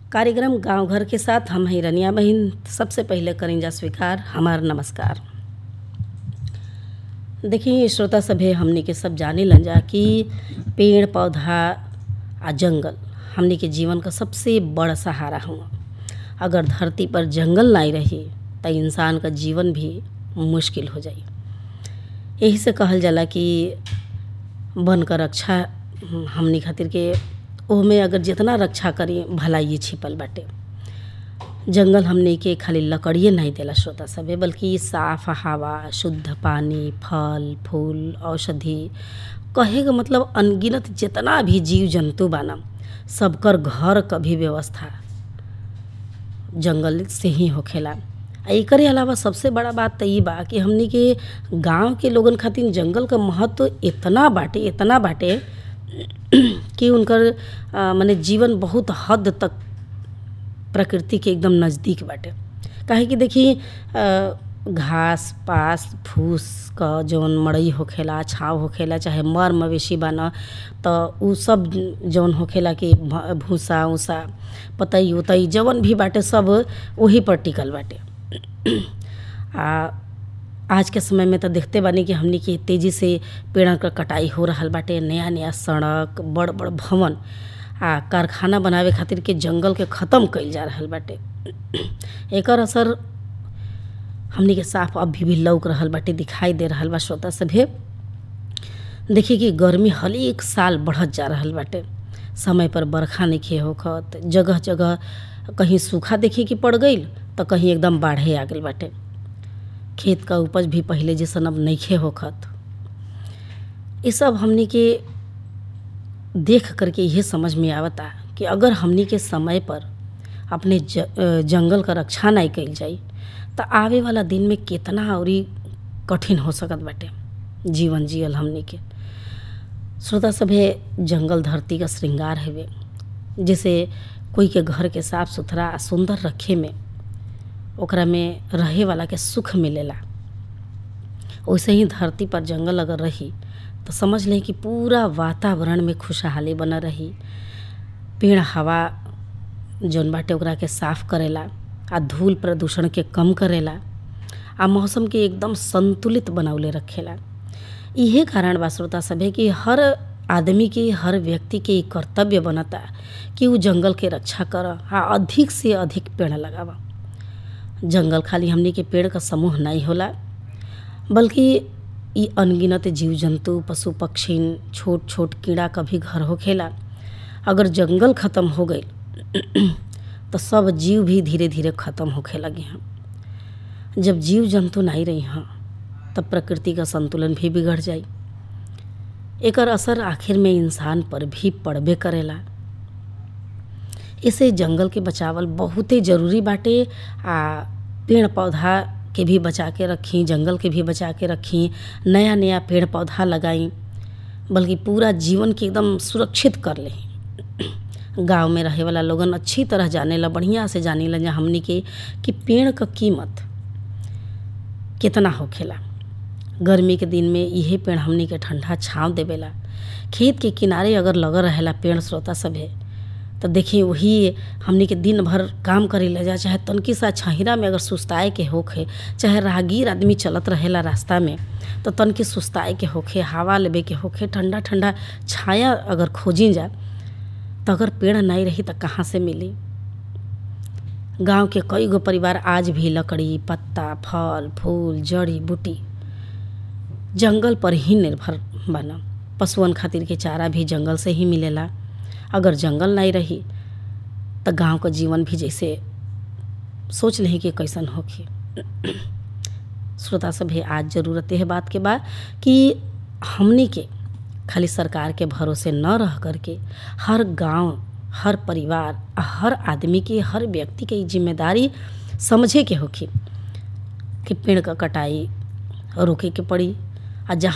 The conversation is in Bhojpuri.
कार्यक्रम गांव घर के साथ हम हैं रनिया बहिन सबसे पहले करेंजा स्वीकार हमार नमस्कार देखिए श्रोता सभे हमनी के सब जाने लन जा कि पेड़ पौधा आ जंगल हमनी के जीवन का सबसे बड़ा सहारा हुआ अगर धरती पर जंगल नहीं रही तो इंसान का जीवन भी मुश्किल हो जाई यही से कहल जाला कि वन का रक्षा हमनी खातिर के ओहमे अगर जितना रक्षा करी भलाई छिपल बाटे जंगल हमने के खाली लकड़िए नहीं देला श्रोता सभे बल्कि साफ हवा शुद्ध पानी फल फूल औषधि कहे का मतलब अनगिनत जितना भी जीव जंतु बाना सबकर घर क भी व्यवस्था जंगल से ही होखेला आ एकरे अलावा सबसे बड़ा बात तो ई बा कि हमनी के गांव के लोगन खातिर जंगल का महत्व इतना बाटे इतना बाटे कि उनकर माने जीवन बहुत हद तक प्रकृति के एकदम नज़दीक बाटे काहे कि देखी घास पास फूस क जौन मड़ई होखेला छाव होखेला चाहे मर मवेशी बाना तो उ सब जौन होखेला कि भूसा उसा पतई उतई जवन भी बाटे सब वही पर टिकल बाटे आ आज के समय में तो देखते बानी कि हमनी के तेज़ी से पेड़ क कटाई हो रहल बाटे नया नया सड़क बड़ बड़ भवन आ कारखाना बनावे खातिर के जंगल के ख़त्म कइल जा रहल बाटे एकर असर हमनी के साफ अभी भी लौक रहल बाटे दिखाई दे रहल बा श्रोता सभे देखिए कि गर्मी हर एक साल बढ़त जा रहल बाटे समय पर बरखा नइखे होखत जगह जगह कहीं सूखा देखी कि पड़ गईल तो कहीं एकदम बाढ़े आ गईल बाटे खेत का उपज भी पहले जैसन अब नइखे होखत ये सब हमनी के देख करके यह समझ में आवता कि अगर हमनी के समय पर अपने ज, जंगल का रक्षा नहीं कइल जाई तो आवे वाला दिन में कितना और कठिन हो सकत बाटे जीवन जियल हमनी के श्रोता सभे जंगल धरती का श्रृंगार हवे जैसे कोई के घर के साफ सुथरा सुंदर रखे में ओकरा में रहे वाला के सुख मिलेला वैसे ही धरती पर जंगल अगर रही तो समझ लें कि पूरा वातावरण में खुशहाली बना रही पेड़ हवा जौन बाटे ओकरा के साफ करेला आ धूल प्रदूषण के कम करेला आ मौसम के एकदम संतुलित बनौले रखेला इहे कारण बा श्रोता सभे कि हर आदमी के हर व्यक्ति के कर्तव्य बनता कि वो जंगल के रक्षा कर आ अधिक से अधिक पेड़ लगावा जंगल खाली हमनी के पेड़ का समूह नहीं होला बल्कि ई अनगिनत जीव जंतु पशु पक्षी छोट छोट कीड़ा का भी घर होखेला अगर जंगल ख़त्म हो गई तो सब जीव भी धीरे धीरे ख़त्म होखे लगे हैं जब जीव जंतु नहीं रही हैं तब प्रकृति का संतुलन भी बिगड़ जाई एकर असर आखिर में इंसान पर भी पड़बे करेला इसे जंगल के बचावल बहुते ज़रूरी बाटे आ पेड़ पौधा के भी बचा के रखी जंगल के भी बचा के रखी नया नया पेड़ पौधा लगाई बल्कि पूरा जीवन के एकदम सुरक्षित कर ले गांव में रहे वाला लोगन अच्छी तरह जाने ला बढ़िया से जाने ला हमनी के कि पेड़ का कीमत कितना होखेला गर्मी के दिन में यही पेड़ हमनी के ठंडा छाँव देवेला खेत के किनारे अगर लगल रहेला पेड़ श्रोता सभे तो देखिए वही हमनी के दिन भर काम करे ले जा चाहे तनकी सा छहिरा में अगर सुस्ताए के होखे चाहे राहगीर आदमी चलत रहेला रास्ता में तो तनकी सुस्ताए के होखे हवा लेबे के होखे ठंडा ठंडा छाया अगर खोजी जा तो अगर पेड़ नहीं रही तो कहाँ से मिली गांव के कई गो परिवार आज भी लकड़ी पत्ता फल फूल जड़ी बूटी जंगल पर ही निर्भर बना पशुअन खातिर के चारा भी जंगल से ही मिलेला अगर जंगल नहीं रही तो गांव का जीवन भी जैसे सोच लें कि कैसन होखी श्रोता सभे आज ज़रूरत है बात के बाद कि हमनी के खाली सरकार के भरोसे न रह करके हर गांव हर परिवार हर आदमी के हर व्यक्ति के जिम्मेदारी समझे के होखी कि पेड़ का कटाई रोके के पड़ी आ जहाँ